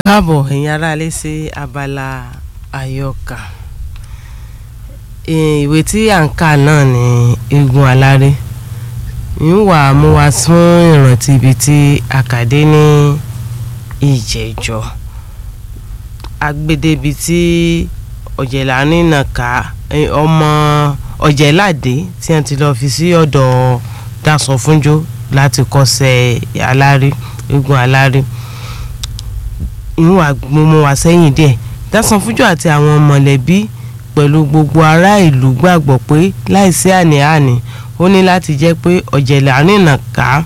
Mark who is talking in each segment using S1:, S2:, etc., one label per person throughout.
S1: káàbọ̀ ẹ̀yin aráalé sí abala àyọkà ìwé tí à ń kà náà ní eégún aláré ń wà mú wa fún ìrántí ibi tí àkàdé ní ìjẹ́jọ́ agbédébi tí ọ̀jẹ̀lá nínà ká ọmọ ọ̀jẹ̀láde tí wọ́n ti lọ́ọ́ fi sí ọ̀dọ̀ dasọ fúnjó láti kọ́sẹ̀ aláré eégún aláré ìwà mú wa sẹ́yìn díẹ̀ dasọ fúnjó àti àwọn mọ̀lẹ́bí pẹ̀lú gbogbo ará ìlú gbàgbọ́ pé láìsí àní-àní ó ní láti jẹ́ pé ọ̀jẹ̀lá nínà ká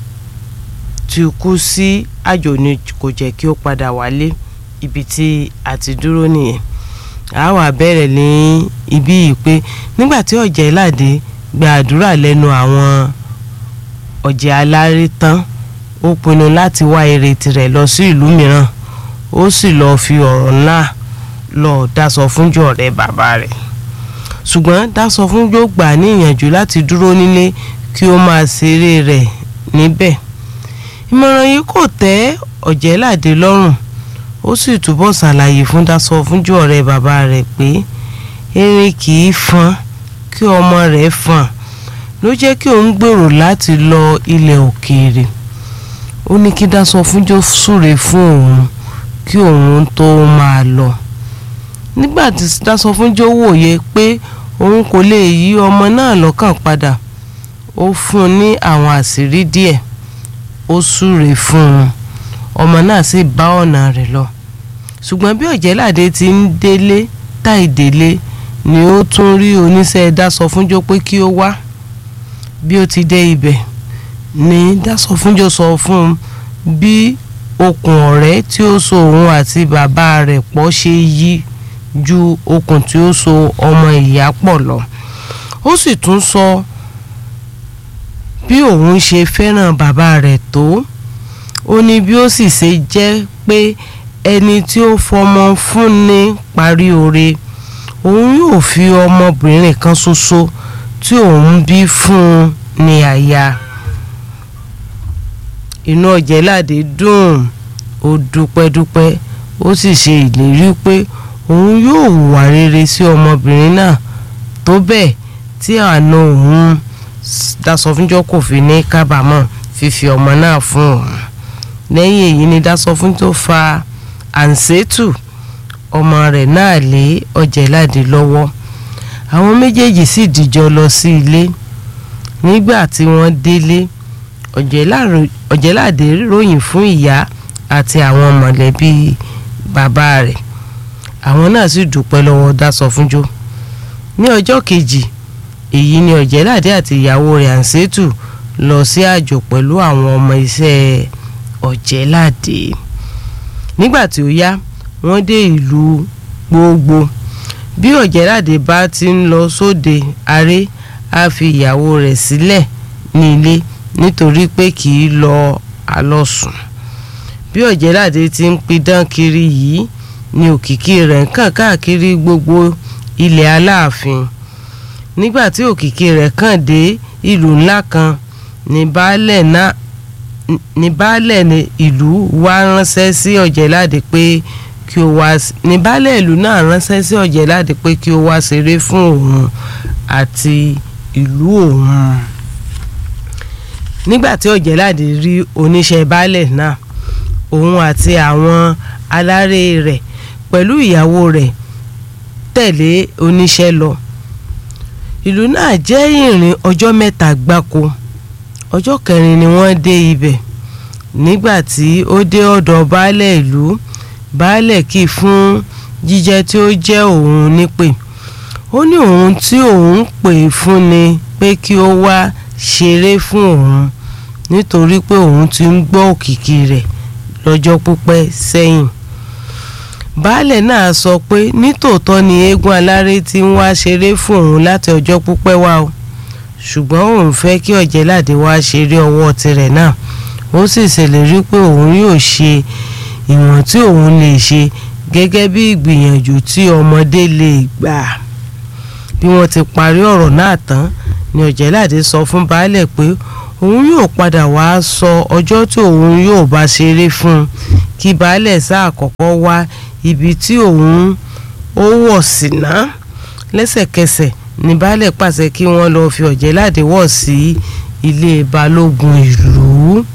S1: ti kú sí àjò ni kò jẹ́ kí ó padà wálé ibi tí a ti dúró nìyẹn a wá bẹ̀rẹ̀ ní ibí yìí pé nígbà tí ọ̀jẹ̀láde gba àdúrà lẹ́nu àwọn ọ̀jẹ̀ aláré tán ó pinnu láti wá èrè tirẹ̀ lọ sí ìlú mìíràn ó sì lọ́ọ́ fi ọ̀rọ̀ náà lọ dáṣọ fúnjọ ọ̀rẹ́ bàbá rẹ̀ ṣùgbọ́n dáṣọ fúnjọ gbà ní ìyànjú láti dúró nílé kí ó máa ṣeré rẹ̀ níbẹ̀ ìmọ̀ràn yìí kò tẹ́ ọ̀jẹ̀láde lọ́rùn ó sì túbọ̀ ṣàlàyé fún dáṣọ fúnjọ ọ̀rẹ́ bàbá rẹ̀ pé erin kì í fọn kí ọmọ rẹ̀ fọn ló jẹ́ kí òun gbèrò láti lọ ilẹ̀ òkèèrè ó ní kí dáṣọ fúnjọ súre fún òun kí òun tó máa lọ nígbà tí dáṣọ fúnjọ wòye pé òun kò lè yí ọmọ náà lọ́kàn padà ó fún un ní àwọn àṣírí díẹ̀ ó súre fún un ọmọ náà sì bá ọ̀nà rẹ̀ lọ ṣùgbọ́n bí ọ̀jẹ̀láde ti ń délé táì délé ni ó tún rí oníṣẹ́ dáṣọ fúnjọ pé kí ó wá bí ó ti dé ibẹ̀ ni dáṣọ fúnjọ sọ fún un bí okùn ọ̀rẹ́ tí ó so òun àti bàbá rẹ̀ pọ̀ ṣe yí ju okùn tí ó so ọmọ ìyá pọ̀ lọ ó sì tún sọ bí òun ṣe fẹ́ràn bàbá rẹ̀ tó ó ní bí ó sì ṣe jẹ́ pé ẹni tí ó fọmọ fúnni parí oore òun yóò fi ọmọbìnrin kan ṣoṣo tí òun bí fún un ní aya inú ọ̀jẹ̀láde dùn ó dúpẹ́dúpẹ́ ó sì ṣe ìlérí pé òun yóò hùwà rere sí ọmọbìnrin náà tó bẹ́ẹ̀ tí àna òun Dásọfúnjọ́ kò fi ní kábàámọ̀ fífi ọmọ náà fún òun lẹ́yìn èyí ni Dásọfúnjọ́ fa àǹsẹ́tù ọmọ rẹ̀ náà lé ọ̀jẹ̀láde lọ́wọ́ àwọn méjèèjì sì dìjọ lọ sí ilé nígbà tí wọ́n délé ọ̀jẹ̀láde ròyìn fún ìyá àti àwọn mọ̀lẹ́bí bàbá rẹ̀ àwọn náà sì dúpẹ́ lọ́wọ́ Dásọfúnjọ́ ní ọjọ́ kejì èyí ni ọ̀jẹ̀láde àti ìyàwó rẹ̀ àǹsẹ́tù lọ sí àjò pẹ̀lú àwọn ọmọ iṣẹ́ ọ̀jẹ̀láde nígbà tí ó yá wọ́n dé ìlú gbogbo bí ọ̀jẹ̀láde bá ti ń lọ sóde aré á fi ìyàwó rẹ̀ sílẹ̀ ní ilé nítorí pé kì í lọ àlọ́sùn bí ọ̀jẹ̀láde ti ń pidán kiri yìí ni òkìkí rẹ̀ ń kàn káàkiri gbogbo ilẹ̀ aláàfin nígbà tí òkìkí rẹ̀ kàn dé ìlú ńlá kan ní baálẹ̀ náà ní baálẹ̀ ìlú wá ránṣẹ́ sí ọ̀jẹ̀láde pé kí ó wá ní baálẹ̀ ìlú náà ránṣẹ́ sí ọ̀jẹ̀láde pé kí ó wá ṣeré fún òun àti ìlú òun nígbà tí ọ̀jẹ̀láde rí oníṣẹ́ baálẹ̀ náà òun àti àwọn aláré rẹ̀ pẹ̀lú ìyàwó rẹ̀ tẹ̀lé oníṣẹ́ lọ ìlú náà jẹ́ ìrìn ọjọ́ mẹ́ta gbáko ọjọ́ kẹrin ni wọ́n dé ibẹ̀ nígbà tí ó dé ọ̀dọ̀ baálẹ̀ ìlú baálẹ̀ kì í fún jíjẹ tí ó jẹ́ òun nípè ó ní òun tí òun pè fún ni pé kí ó wá ṣeré fún òun nítorí pé òun ti ń gbọ́ òkìkí rẹ̀ lọ́jọ́ pípẹ́ sẹ́yìn baálẹ̀ náà sọ pé nítòótọ́ ni eégún aláré ti ń wá ṣeré fún òun láti ọjọ́ pípẹ́ wá o ṣùgbọ́n òun fẹ́ kí ọ̀jẹ̀láde wá ṣeré ọwọ́ tirẹ̀ náà ó sì ṣèlérí pé òun yóò ṣe ìwọ̀n tí òun lè ṣe gẹ́gẹ́ bí ìgbìyànjú tí ọmọdé lè gbà bí wọ́n ti parí ọ̀rọ̀ náà tán ni ọ̀jẹ̀láde sọ fún baálẹ̀ pé òun yóò padà wá sọ ọjọ́ tí òun yóò bá ṣeré fún un kí baálẹ̀ sáà kọ́kọ́ wá ibi tí òun ó wọ̀ sí ná lẹ́sẹ̀kẹsẹ̀ ní baálẹ̀ pàṣẹ kí wọ́n lọ́ọ́ fi Ọ̀jẹ̀ládé wọ̀ sí ilé balógun ìlú